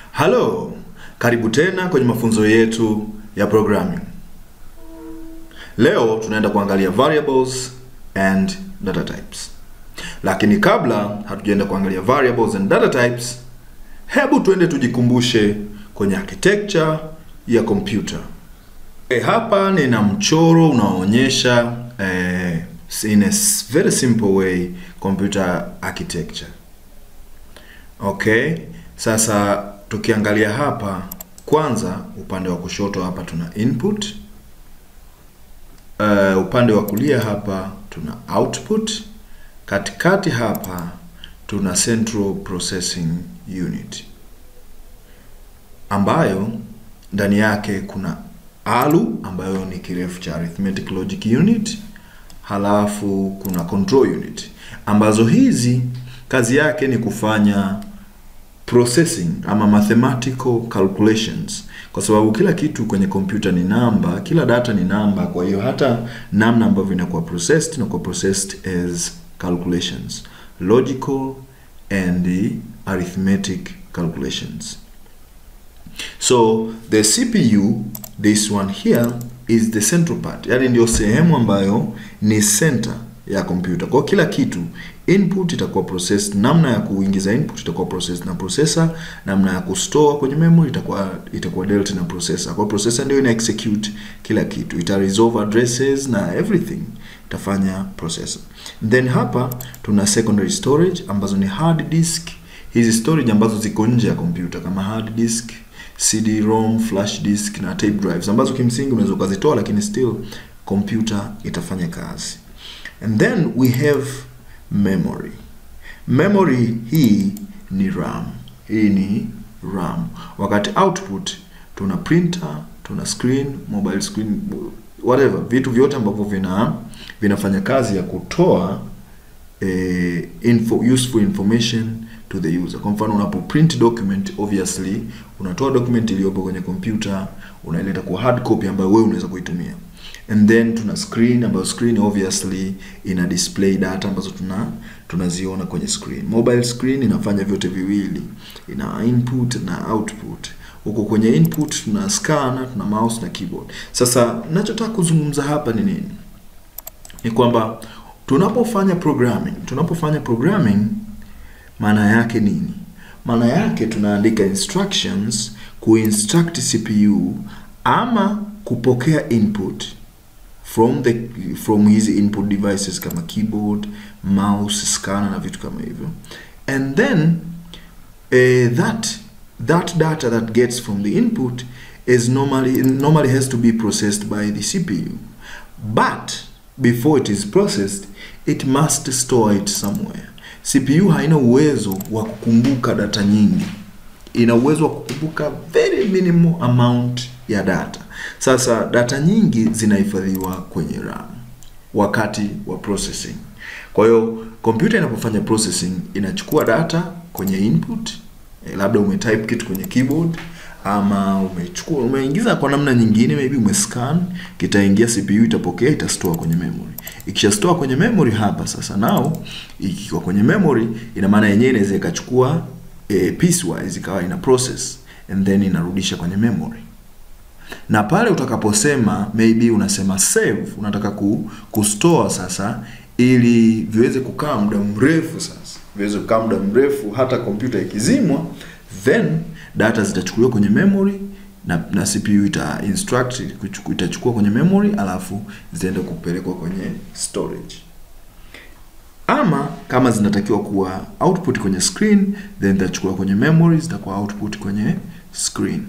Halo, karibu tena kwenye mafunzo yetu ya programming. Leo tunaenda kuangalia variables and data types. Lakini kabla hatujaenda kuangalia variables and data types, hebu tuende tujikumbushe kwenye architecture ya kompyuta. E, hapa nina mchoro unaoonyesha eh, in a very simple way computer architecture. Okay, sasa tukiangalia hapa, kwanza upande wa kushoto hapa tuna input. Uh, upande wa kulia hapa tuna output. Katikati hapa tuna central processing unit ambayo ndani yake kuna ALU ambayo ni kirefu cha arithmetic logic unit, halafu kuna control unit ambazo hizi kazi yake ni kufanya processing ama mathematical calculations, kwa sababu kila kitu kwenye kompyuta ni namba, kila data ni namba. Kwa hiyo hata namna ambavyo inakuwa processed inakuwa processed as calculations, logical and arithmetic calculations. So the CPU this one here is the central part, yani ndio sehemu ambayo ni center ya kompyuta. Kwa kila kitu input itakuwa processed, namna ya kuingiza input itakuwa processed na processor, namna ya kustore kwenye memory itakuwa itakuwa dealt na processor. Kwa processor ndio ina execute kila kitu, ita resolve addresses na everything itafanya processor. Then hapa tuna secondary storage ambazo ni hard disk, hizi storage ambazo ziko nje ya kompyuta kama hard disk CD-ROM, flash disk na tape drives ambazo kimsingi unaweza ukazitoa, lakini still kompyuta itafanya kazi. And then we have memory. Memory hii ni RAM. Hii ni RAM. Wakati output tuna printer, tuna screen, mobile screen, whatever, vitu vyote ambavyo vina vinafanya kazi ya kutoa eh, info, useful information to the user. Kwa mfano unapo print document, obviously unatoa document iliyopo kwenye kompyuta unaileta kwa hard copy ambayo wewe unaweza kuitumia and then tuna screen ambayo screen obviously ina display data ambazo tuna tunaziona kwenye screen. Mobile screen inafanya vyote viwili, ina input na output. Huko kwenye input tuna scanner, tuna mouse na keyboard. Sasa ninachotaka kuzungumza hapa ni nini? Ni kwamba tunapofanya programming, tunapofanya programming maana yake nini? Maana yake tunaandika instructions kuinstruct CPU ama kupokea input from the from hizi input devices kama keyboard, mouse, scanner na vitu kama hivyo, and then uh, that that data that gets from the input is normally normally has to be processed by the CPU, but before it is processed it must store it somewhere. CPU haina uwezo wa kukumbuka data nyingi, ina uwezo wa kukumbuka very minimal amount ya data. Sasa data nyingi zinahifadhiwa kwenye RAM wakati wa processing. Kwa hiyo kompyuta inapofanya processing inachukua data kwenye input, eh, labda umetype kitu kwenye keyboard ama umechukua umeingiza kwa namna nyingine, maybe umescan, kitaingia CPU, itapokea, itastore kwenye memory. Ikisha store kwenye memory hapa sasa, nao ikiwa kwenye memory, ina maana yenyewe inaweza ikachukua eh, piecewise ikawa ina process and then inarudisha kwenye memory na pale utakaposema maybe unasema save, unataka ku, kustore sasa, ili viweze kukaa muda mrefu. Sasa viweze kukaa muda mrefu, hata kompyuta ikizimwa, then data zitachukuliwa kwenye memory na, na CPU ita instruct itachukua kwenye memory, alafu zitaenda kupelekwa kwenye storage. Ama kama zinatakiwa kuwa output kwenye screen, then zitachukuliwa kwenye memory, zitakuwa output kwenye screen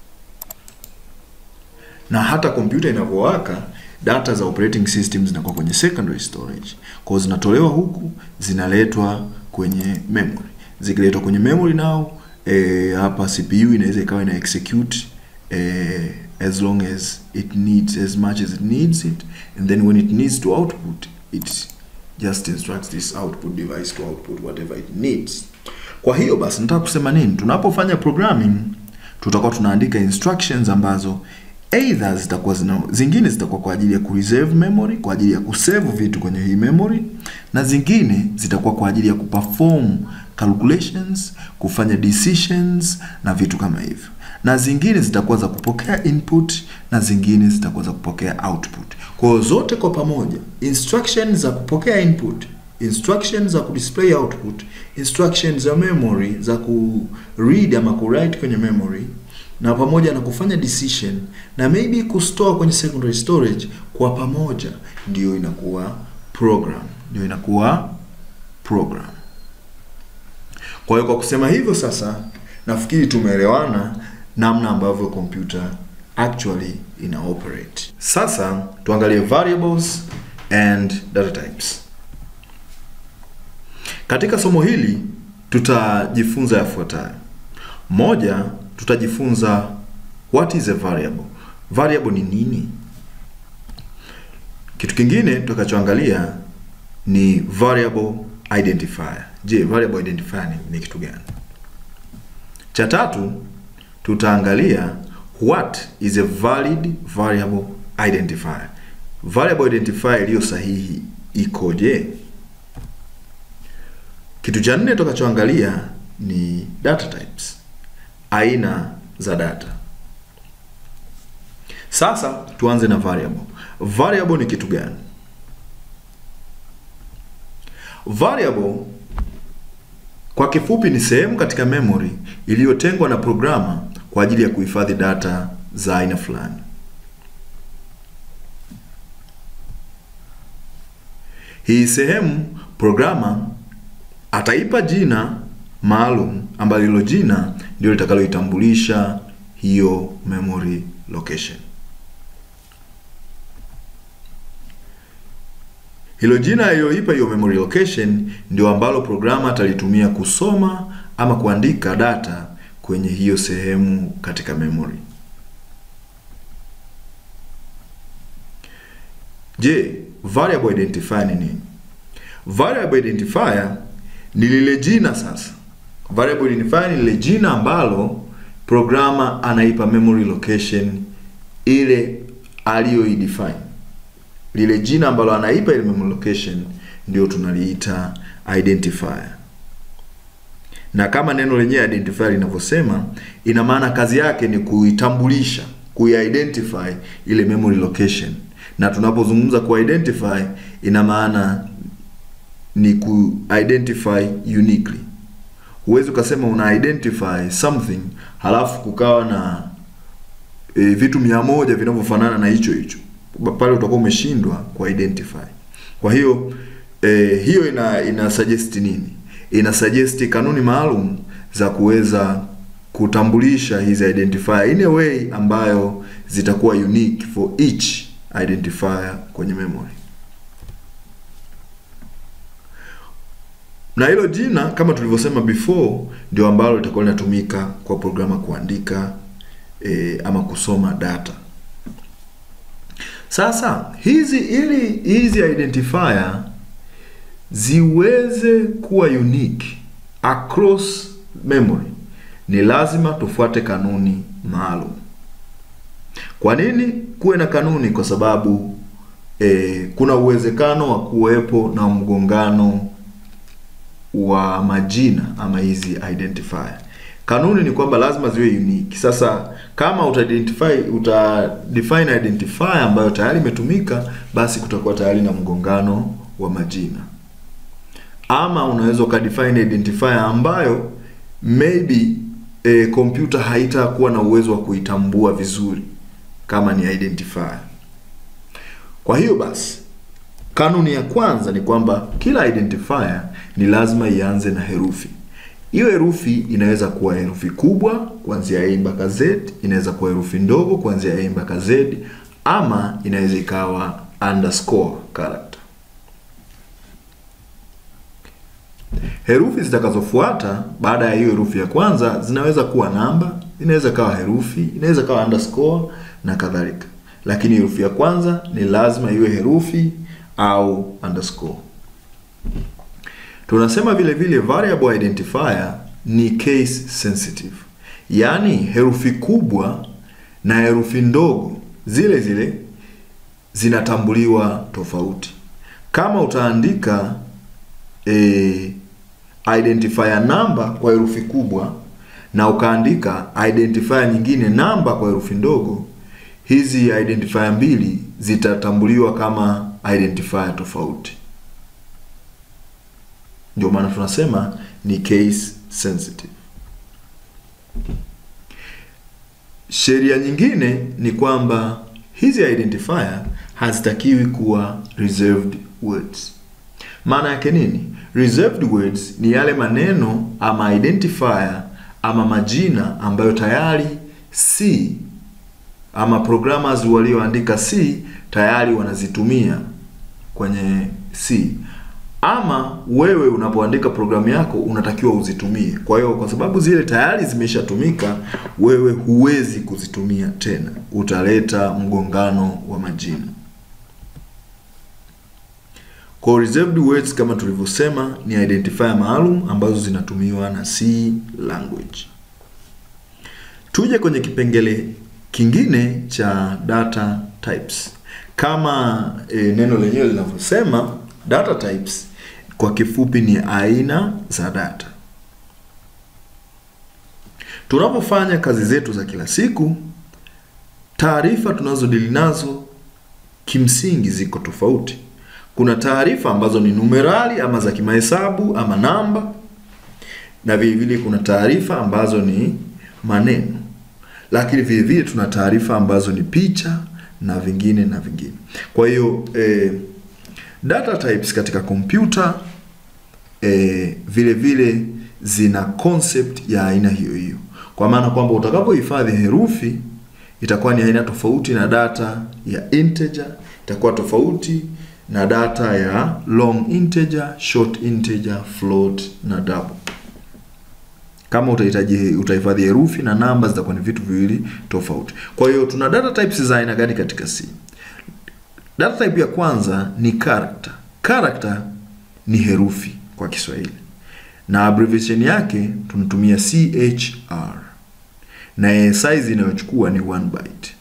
na hata kompyuta inavyowaka data za operating system zinakuwa kwenye secondary storage. Kwa hiyo zinatolewa huku zinaletwa kwenye memory. Zikiletwa kwenye memory nao e, hapa CPU inaweza ikawa ina execute e, as long as it needs as much as it needs it and then when it needs to output it just instructs this output device to output whatever it needs. Kwa hiyo basi nataka kusema nini? Tunapofanya programming tutakuwa tunaandika instructions ambazo either zitakuwa zina, zingine zitakuwa kwa ajili ya kureserve memory, kwa ajili ya kusave vitu kwenye hii memory, na zingine zitakuwa kwa ajili ya kuperform calculations, kufanya decisions na vitu kama hivyo, na zingine zitakuwa za kupokea input na zingine zitakuwa za kupokea output. Kwa hiyo zote kwa pamoja, instructions za kupokea input, instructions za kudisplay output, instructions za memory za ku read ama ku write kwenye memory na pamoja na kufanya decision na maybe kustore kwenye secondary storage, kwa pamoja ndio inakuwa program, ndio inakuwa program. Kwa hiyo kwa kusema hivyo sasa, nafikiri tumeelewana namna ambavyo kompyuta actually ina operate. Sasa tuangalie variables and data types. Katika somo hili tutajifunza yafuatayo. Moja, tutajifunza what is a variable. Variable ni nini? Kitu kingine tutakachoangalia ni variable identifier. Je, variable identifier ni, ni kitu gani? Cha tatu tutaangalia what is a valid variable identifier. Variable identifier iliyo sahihi ikoje? Kitu cha nne tutakachoangalia ni data types, aina za data. Sasa tuanze na variable. Variable ni kitu gani? Variable kwa kifupi ni sehemu katika memory iliyotengwa na programa kwa ajili ya kuhifadhi data za aina fulani. Hii sehemu programa ataipa jina maalum ambalo hilo jina ndio litakaloitambulisha hiyo memory location. Hilo jina aliyoipa hiyo memory location ndio ambalo programa atalitumia kusoma ama kuandika data kwenye hiyo sehemu katika memory. Je, variable identifier ni nini? Variable identifier ni lile jina sasa. Variable identifier ni lile jina ambalo programa anaipa memory location ile aliyoidefine. Lile jina ambalo anaipa ile memory location ndio tunaliita identifier. Na kama neno lenyewe identifier linavyosema, ina maana kazi yake ni kuitambulisha, kuiidentify ile memory location. Na tunapozungumza kuidentify ina maana ni ku-identify uniquely. Huwezi ukasema una identify something halafu kukawa na e, vitu mia moja vinavyofanana na hicho hicho, pale utakuwa umeshindwa ku-identify. Kwa hiyo e, hiyo ina ina suggest nini? Ina suggest kanuni maalum za kuweza kutambulisha hizi identifier in a way ambayo zitakuwa unique for each identifier kwenye memory. na hilo jina kama tulivyosema before ndio ambalo litakuwa linatumika kwa programa kuandika e, ama kusoma data. Sasa hizi ili hizi identifier ziweze kuwa unique across memory, ni lazima tufuate kanuni maalum. Kwa nini kuwe na kanuni? Kwa sababu e, kuna uwezekano wa kuwepo na mgongano wa majina ama hizi identifier. Kanuni ni kwamba lazima ziwe unique. Sasa kama uta identify uta define identifier ambayo tayari imetumika, basi kutakuwa tayari na mgongano wa majina, ama unaweza ukadefine identifier ambayo maybe e, kompyuta haitakuwa na uwezo wa kuitambua vizuri kama ni identifier. Kwa hiyo basi kanuni ya kwanza ni kwamba kila identifier ni lazima ianze na herufi. Hiyo herufi inaweza kuwa herufi kubwa kuanzia A mpaka Z, inaweza kuwa herufi ndogo kuanzia A mpaka Z, ama inaweza ikawa underscore character. Herufi zitakazofuata baada ya hiyo herufi ya kwanza zinaweza kuwa namba, inaweza kawa herufi, inaweza kawa underscore na kadhalika, lakini herufi ya kwanza ni lazima iwe herufi au underscore. Tunasema vile vile variable identifier ni case sensitive, yaani herufi kubwa na herufi ndogo zile zile zinatambuliwa tofauti. Kama utaandika e, identifier namba kwa herufi kubwa na ukaandika identifier nyingine namba kwa herufi ndogo, hizi identifier mbili zitatambuliwa kama identifier tofauti. Ndio maana tunasema ni case sensitive. Sheria nyingine ni kwamba hizi identifier hazitakiwi kuwa reserved words. Maana yake nini? Reserved words ni yale maneno ama identifier ama majina ambayo tayari C ama programmers walioandika C tayari wanazitumia kwenye C ama wewe unapoandika programu yako unatakiwa uzitumie. Kwa hiyo kwa sababu zile tayari zimeshatumika, wewe huwezi kuzitumia tena, utaleta mgongano wa majina. Kwa reserved words kama tulivyosema, ni identifier maalum ambazo zinatumiwa na C language. Tuje kwenye kipengele kingine cha data types. Kama e, neno lenyewe linavyosema, data types kwa kifupi ni aina za data. Tunapofanya kazi zetu za kila siku, taarifa tunazodili nazo kimsingi ziko tofauti. Kuna taarifa ambazo ni numerali ama za kimahesabu ama namba, na vile vile kuna taarifa ambazo ni maneno, lakini vile vile tuna taarifa ambazo ni picha na vingine na vingine. Kwa hiyo eh, data types katika kompyuta eh, vile vile zina concept ya aina hiyo hiyo, kwa maana kwamba utakapohifadhi herufi itakuwa ni aina tofauti na data ya integer, itakuwa tofauti na data ya long integer, short integer, float na double. Kama utahitaji utahifadhi herufi na namba zitakuwa ni vitu viwili tofauti. Kwa hiyo tuna data types za aina gani katika C? Data type ya kwanza ni character. Character ni herufi kwa Kiswahili na abbreviation yake tunatumia CHR na size inayochukua ni 1 byte.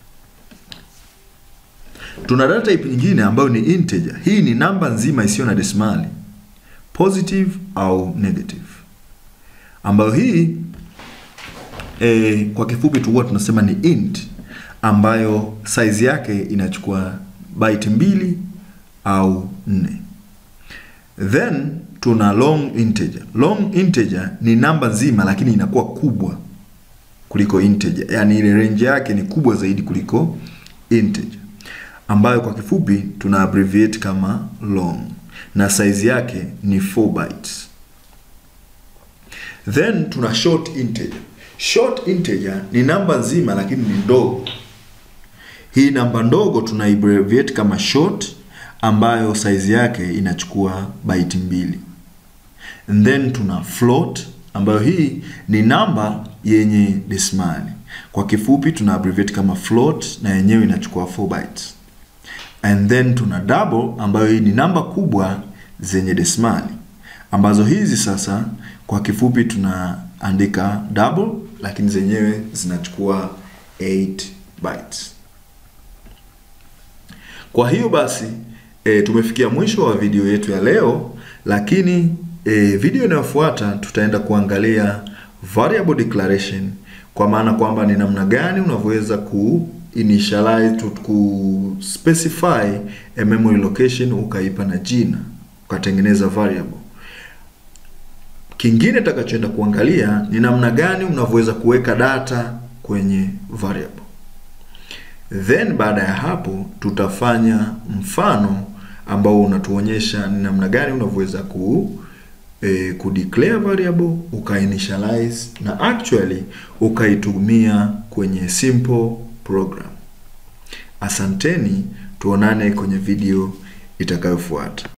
Tuna data type nyingine ambayo ni integer. Hii ni namba nzima isiyo na desimali, positive au negative, ambayo hii e, kwa kifupi tu huwa tunasema ni int, ambayo size yake inachukua byte mbili au nne. Then tuna long integer. Long integer ni namba nzima lakini inakuwa kubwa kuliko integer, yaani ile range yake ni kubwa zaidi kuliko integer, ambayo kwa kifupi tuna abbreviate kama long na size yake ni 4 bytes. Then tuna short integer. Short integer ni namba nzima lakini ni ndogo. Hii namba ndogo tuna abbreviate kama short ambayo size yake inachukua byte mbili. And then tuna float ambayo hii ni namba yenye desimali. Kwa kifupi tuna abbreviate kama float na yenyewe inachukua 4 bytes. And then tuna double ambayo hii ni namba kubwa zenye desimali ambazo hizi sasa kwa kifupi tunaandika double lakini zenyewe zinachukua 8 bytes. Kwa hiyo basi e, tumefikia mwisho wa video yetu ya leo, lakini e, video inayofuata tutaenda kuangalia variable declaration, kwa maana kwamba ni namna gani unavyoweza ku initialize to ku specify a memory location ukaipa na jina ukatengeneza variable. Kingine takachoenda kuangalia ni namna gani unavyoweza kuweka data kwenye variable. Then baada ya hapo tutafanya mfano ambao unatuonyesha ni namna gani unavyoweza ku e, ku declare variable ukainitialize na actually ukaitumia kwenye simple program. Asanteni, tuonane kwenye video itakayofuata.